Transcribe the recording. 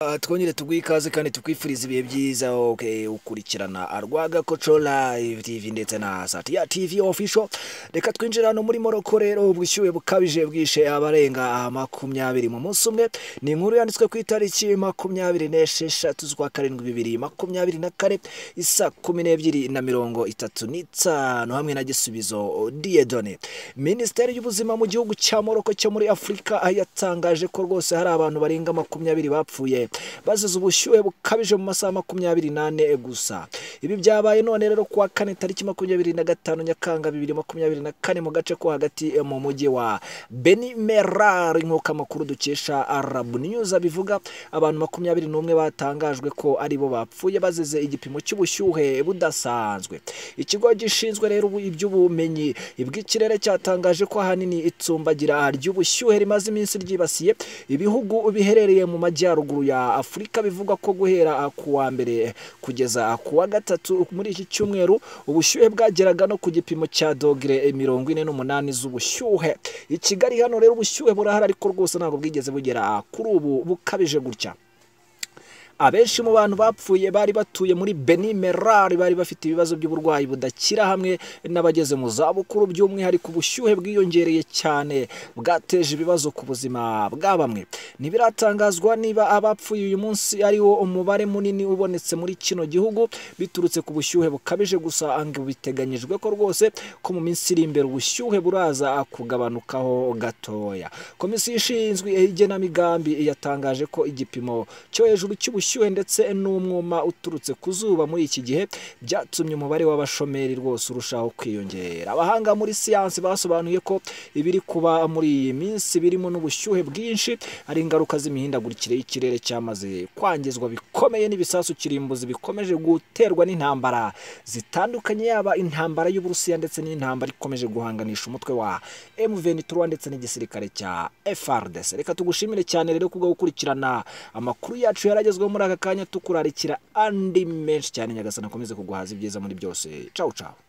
Uh, twongere tuguhe ikaze kandi tukwifuriza ibihe byiza okay, ukurikirana Rwaga Kocola TV ndetse na Satya TV official reka twinjire hano muri Morocco rero ubushyuhe bukabije bwishe abarenga makumyabiri mu munsi umwe ni inkuru yanditswe ku itariki makumyabiri n'esheshatu z'ukwa karindwi bibiri makumyabiri na kane isa kumi n'ebyiri na mirongo itatu n'itanu hamwe na gisubizo Diedone Minisiteri y'ubuzima mu gihugu cya Morocco cyo muri Afurika yatangaje ko rwose hari abantu barenga makumyabiri bapfuye bazize ubushyuhe bukabije mu masaha makumyabiri n'ane gusa ibi byabaye none rero kuwa kane tariki makumyabiri na gatanu nyakanga bibiri makumyabiri na kane mu gace ko hagati mu mujyi wa beni merari nk'uko amakuru dukesha arabu news abivuga abantu makumyabiri n'umwe batangajwe ko ari bo bapfuye bazize igipimo cy'ubushyuhe budasanzwe ikigo gishinzwe rero iby'ubumenyi bw'ikirere cyatangaje ko ahanini itsimbagira ry'ubushyuhe rimaze iminsi ryibasiye ibihugu biherereye mu majyaruguru ya afurika bivugwa ko guhera ku wa mbere kugeza ku wa gatatu muri iki cyumweru ubushyuhe bwageraga no ku gipimo cya dogere mirongo ine n'umunani z'ubushyuhe i kigali hano rero ubushyuhe burahari ariko rwose ntabwo bwigeze bugera kuri ubu bukabije gutya abenshi mu bantu bapfuye bari batuye muri Beni Merari bari bafite ibibazo by'uburwayi budakira hamwe n'abageze mu zabukuru by'umwihariko ubushyuhe bwiyongereye cyane bwateje ibibazo ku buzima bwa bamwe ntibiratangazwa niba abapfuye uyu munsi ariwo umubare munini ubonetse muri kino gihugu biturutse ku bushyuhe bukabije gusa ngo biteganyijwe ko rwose ko mu minsi iri imbere ubushyuhe buraza kugabanukaho gatoya komisiyo ishinzwe igenamigambi yatangaje ko igipimo cyo hejuru cy'ubushyuhe ubushyuhe ndetse n'umwuma uturutse ku zuba muri iki gihe byatumye umubare w'abashomeri rwose urushaho kwiyongera abahanga muri siyansi basobanuye ko ibiri kuba muri iyi minsi birimo n'ubushyuhe bwinshi ari ingaruka z'imihindagurikire y'ikirere cyamaze kwangizwa bikomeye n'ibisasu kirimbuzi bikomeje guterwa n'intambara zitandukanye yaba intambara y'uburusiya ndetse n'intambara ikomeje guhanganisha umutwe wa M23 ndetse n'igisirikare cya FARDC reka tugushimire cyane rero kubwo gukurikirana amakuru yacu yaragezweho muri aka kanya tukurarikira andi menshi cyane nyagasana akomeze kuguhaza ibyiza muri byose cawu cawu